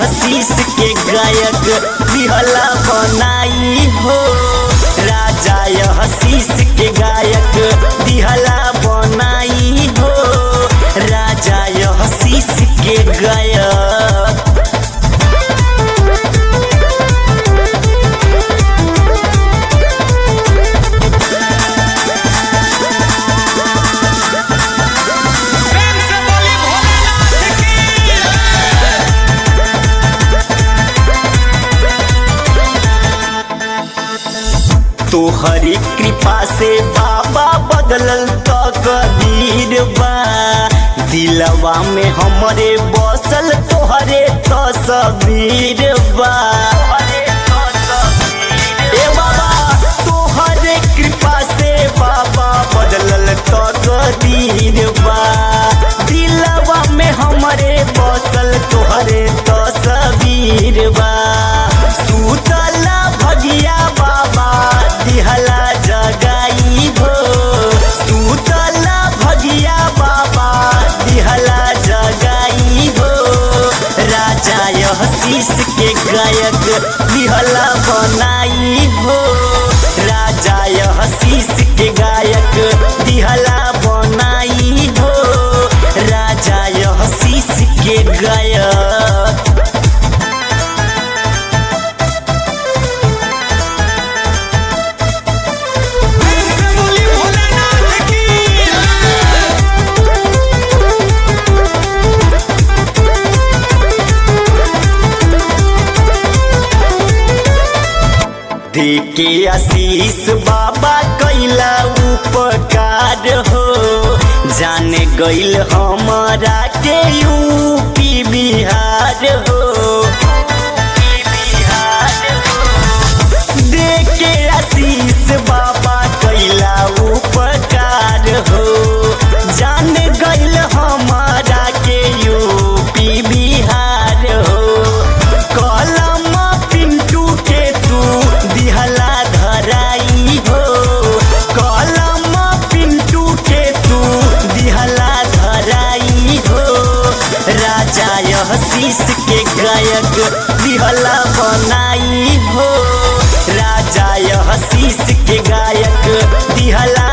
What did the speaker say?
आशीष के गायक दिहला बनाई हो राजा आशीष के गायक दिहला बनाई हो राजा आशीष के गायक प्रेम से बोली भोलेनाथ की तोहरी कृपा से बाबा बदलल तो कदीर बा दिलवा में हमरे बसल तोहरे तस्वीर बा ए बाबा तोहरे कृपा से बाबा बदलल तो कदीर बा दिलवा में हमरे बसल तोहरे तस्वीर बा सुतला भगिया बाबा दिहला जगाई हो सुतला भगिया बाबा दिहला जगाई हो राजा आशीष के गायक दिहला बनाई हो राजा आशीष के गायक दिहला बनाई हो राजा आशीष के गायक प्रेम से बोली भोलेनाथ की देके आशीष बाबा कैला उपकार हो जाने गइल हमारा के यूपी बिहार हो देके आशीष बाबा कैला उपकार हो जान गइल हमारा के यूपी बिहार हो कलम पिंटू के तू दिहला धराई हो कलम पिंटू के तू दिहला धराई हो राजा आशीष के गायक दिहला बनाई हो राजा आशीष के गायक दिहला